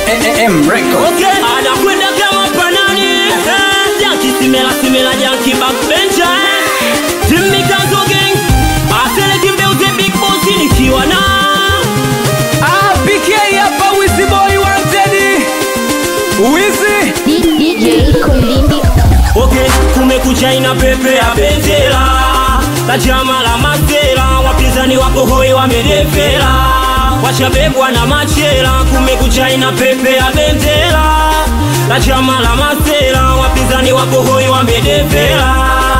M Records. Okay, anakwenda kama panani eh, Janki simela simela janki backbencher eh. Timmy Kanzo gang Asele kimbeuze big boss nikiwa na Ah, PK hapa Wizzy Boy wanted. Wizzy. DJ Kumlimbi Okay, kumekucha ina pepe ya bendera La chama la masera Wapinzani wako hoi wamedefera Washabebwa na machera Kumekucha ina pepe ya bendera La chama la masera Wapinzani wako hoi wamedefera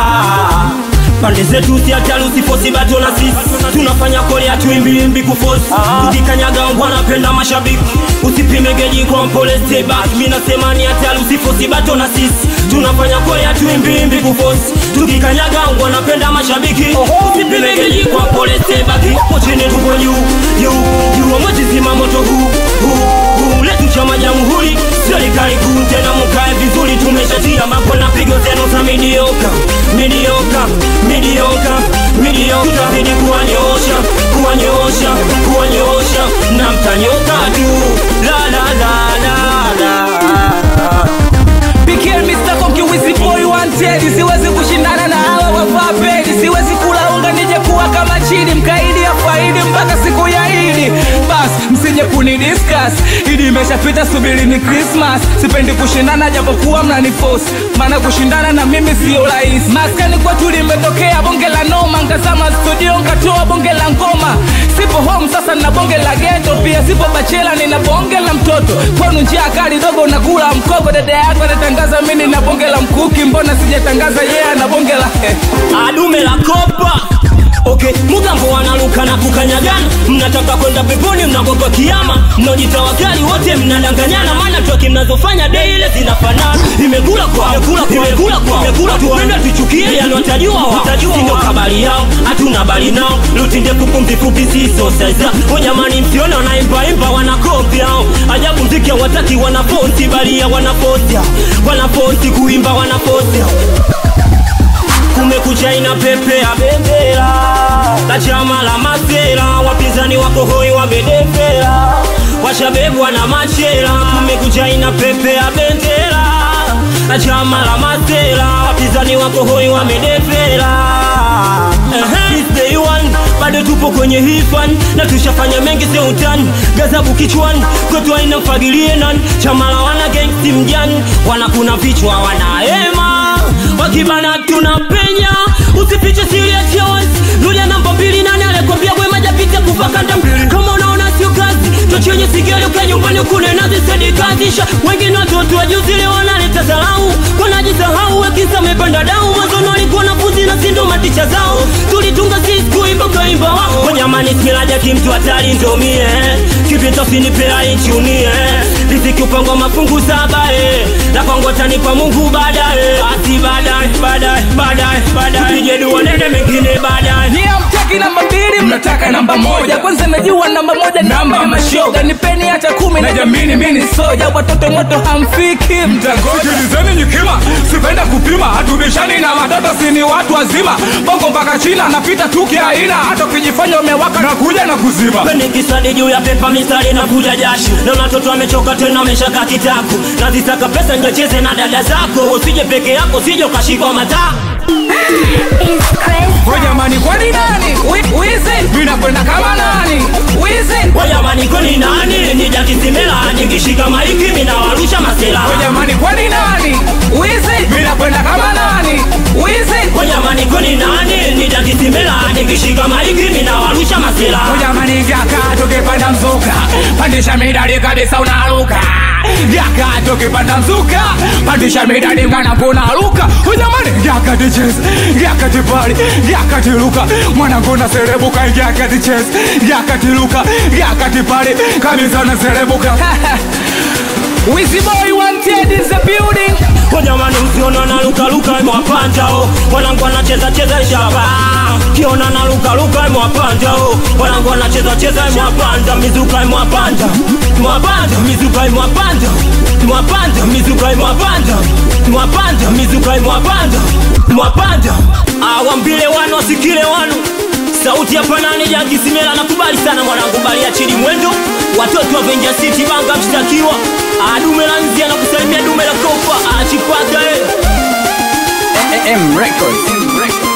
pande zetu si hatari usifosi bato na sisi tunafanya kole hatuimbiimbi kufosi tukikanyaga wanapenda mashabiki usipime geji kwa mpole stay back mi nasema ni hatari usifosi bato na sisi tunafanya kole hatuimbiimbi kufosi tukikanyaga wanapenda mashabiki usipime geji kwa mpole stay back mochini tuko juu juu juu mwezizima moto huu huu huu letu chama jamhuri serikali kuu tena mkae vizuri tumeshatia mambo na pigo zenu za midioka midioka midioka midioka tutazidi kuwanyoosha kuwanyoosha kuwanyoosha na mtanyoka tu la la la la la PK Mr. Konki Wizzy Boy wanted. Siwezi kushindana na hawa wavaa pedi. Siwezi kula unga nije kuwa kama chini mkaidi ya faidi mpaka siku ya Idi. Bas, msije kuni discuss. Idi imeshapita subiri ni Christmas. Sipendi kushindana japokuwa mnaniforce. Maana kushindana na mimi sio rahisi. Maskani kwetu limetokea bonge la noma. Nkazama studio nkatoa bonge la ngoma. Sipo home sasa na bonge la ghetto. Pia sipo bachela nina bonge la mtoto. Kwanu njia kali dogo nakula mkogo. Dada yako anatangaza mimi na bonge la mkuki. Mbona sijatangaza yeye yeah, na bonge la adume la kopa Okay, mugambo wanaluka na kukanyagana mnataka kwenda peponi mnagopa kiama mnaojitawakali wote mnadanganyana maana toki mnazofanya dei ile zinafanana imekula kwa imekula kwa imekula kwa imekula tu wapenda tuchukie yani watajua wao ndio kabali yao hatuna bali nao luti ndefu pumzi fupi siso sasa o jamani msione wanaimba imba wanakopi hao ajabu mziki hawataki wanaposti balia wanaposti wanaposti kuimba wanaposti kumekucha ina pepe ya bendera la chama la masera wapinzani wako hoi wamedefera washabebwa na machera kumekucha ina pepe ya bendera la chama la masera wapinzani wako hoi wamedefera Ehe, it's day one, bado tupo kwenye hii fan na tushafanya mengi sio utani gazabu kichwani kwetu aina mfagilie nani chama la wana gangsti mjani wanakuna vichwa wanahema wakibana tunapenya usifiche siri ya chos lulia namba mbili nani alikwambia wema japita kufa kanda mbili kama unaona sio kazi tochenye sigari uka nyumbani ukune nazi sedikazisha wengine watoto wajuzi leo wanaleta dharau wanajisahau wakisa mepanda dau mwanzoni walikuwa nafuzi na sindo maticha zao tulitunga sisi kuimba ukaimba wao jamani smilaja kimtu hatari ndomie kipita usinipea inchunie riziki upangwa mafungu saba eh. napangwa tanipa mungu baadaye basi baadaye baadaye baadaye baadaye tupige dua nene mengine baadaye Nyie hamtaki namba mbili, mnataka namba moja. Kwanza najua namba moja namba ya mashoga, nipeni hata kumi na jamini, mimi ni soja. Watoto moto hamfiki, mtangojulizeni nyikima, sipenda kupima, hatubishani na watoto, sini watu wazima. Bongo mpaka China, napita tu kiaina, hata ukijifanya umewaka na kuja na kuzima. Peni kisadi juu ya pepa mistari na kuja jasho Naona watoto wamechoka tena wameshaka kitaku Nazisaka pesa njecheze na dada zako Usije peke yako usije ukashikwa mataa is crazy We jamani, kwani nani? Wi- Wizi, mimi nakwenda kama nani? Wizi, Kwa jamani kwani nani Nija kisimela nikishika maiki mina warusha masela we jamani, kwani nani? Wizi, mimi nakwenda kama nani? Wizi, Kwa jamani kwani nani Nija kisimela nikishika maiki mina warusha masela Ujamani vyaka tukipanda mzuka pandisha midadi kabisa unaruka vyaka tukipanda mzuka pandisha midadi ngana kunaruka ujamani vyaka ticheze vyaka tipali vyaka tiluka mwanangu naserebuka vyaka ticheze vyaka tiluka vyaka tipali kabisa naserebuka Wizzy boy wanted in the building Kwa jamani usiona na luka luka imewapanja o Wanangu wanacheza cheza shaba Kiona na luka luka imewapanja o Wanangu wanacheza cheza imewapanja Mizuka imewapanja Imewapanja mizuka imewapanja Imewapanja mizuka imewapanja Imewapanja mizuka imewapanja Imewapanja Awambile wanu wasikile wanu sauti ya panani ya kisimela nakubali sana mwanangu bali achili mwendo watoto wa venja city banga mshtakiwa adume la nzia na kusalimia dume la kopa achipaka eh. M Records.